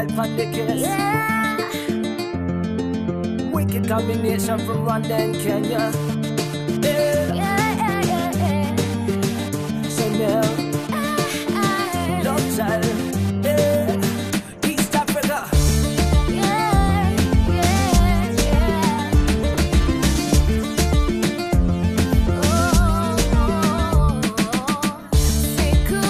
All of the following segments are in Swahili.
child from the kiss. Yeah. Wicked combination from Rwanda and Kenya. Yeah. Yeah, yeah, yeah, Chanel, yeah. love child. Yeah. East Africa. Yeah, yeah, yeah. Oh, siku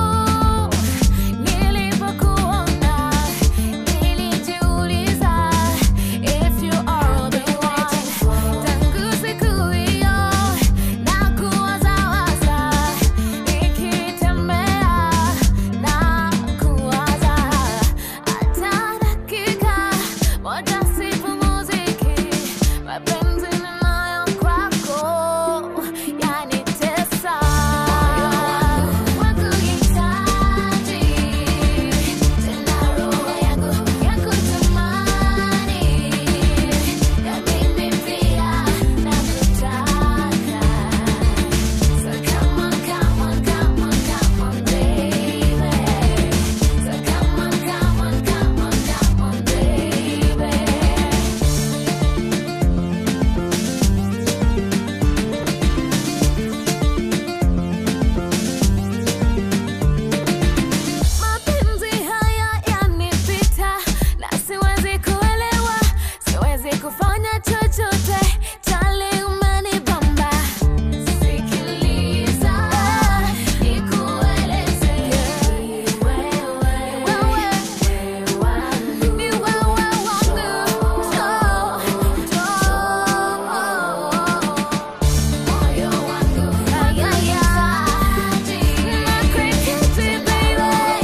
nilipokuona nilijiuliza if you are the one. Tangu siku hiyo nakuwazawaza, nikitembea nakuwaza, hata dakika moja sipumziki, mapenzi ninayo kwako yanitesa. Wakuhitaji tena, roho yangu yakutamani, na mimi pia nakutaka. So come on, come on, come on, come on, baby. So come on, come on, come on, come on, baby. Mapenzi haya yanipita na siwezi kuelewa, siwezi kufanya chochote, tali umenibamba. Sikiliza nikueleze, wewe ni wewe wangu, njoo, njoo. Moyo wangu unahitaji nakuhitaji baby,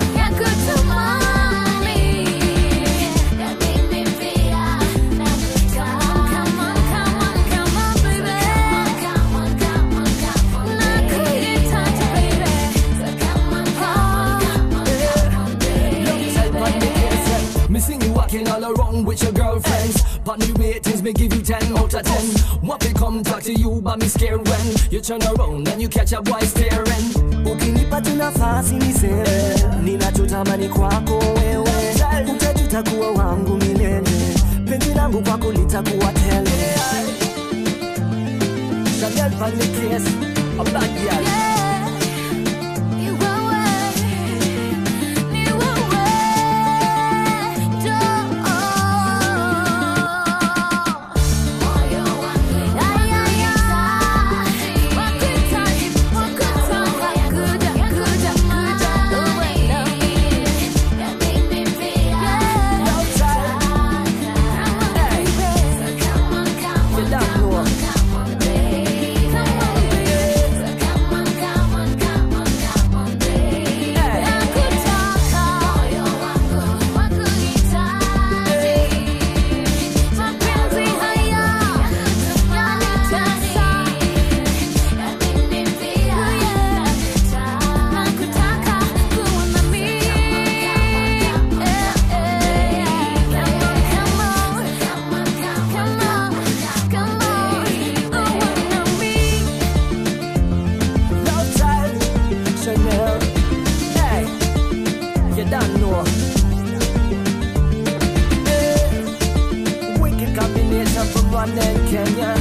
yakutamani na mimi pia nakutaka. Come on, come on, come on baby, come on, come on, come on, nakuhitaji baby, so come on, come on, come on, Love child from the kiss. Me sing you walking all around with your girlfriends. But me ratings, me give you 10 out of 10. What they come talk to you, but me scared when you turn around and you catch a boy staring. ukinipa tu nafasi niseme ninachotamani kwako wewe utajuta kuwa wangu milele penzi langu kwako litakuwa tele Chanel from the kiss. A bad girl. Ni wewe, ni wewe, njoo. Moyo wangu unahitaji, wakuhitaji, wakuhitaji, kuja, kuja, kuja, uwe nami, na mimi pia nakutaka. Hey. So come on, come You on, don't come know. on, come on, baby. Come on, baby. So come on, come on, come on, come on, baby. Hey. Nakutaka. Moyo wangu wakuhitaji. Mapenzi haya yanitesa. Na mimi pia nakutaka kuwa nami. Eh, eh. Come on, come on. Come on, come on. Come on. Uwe nami. Love child. Chanel. Hey. You don't know. Hey. Wicked combination from Rwanda and Kenya.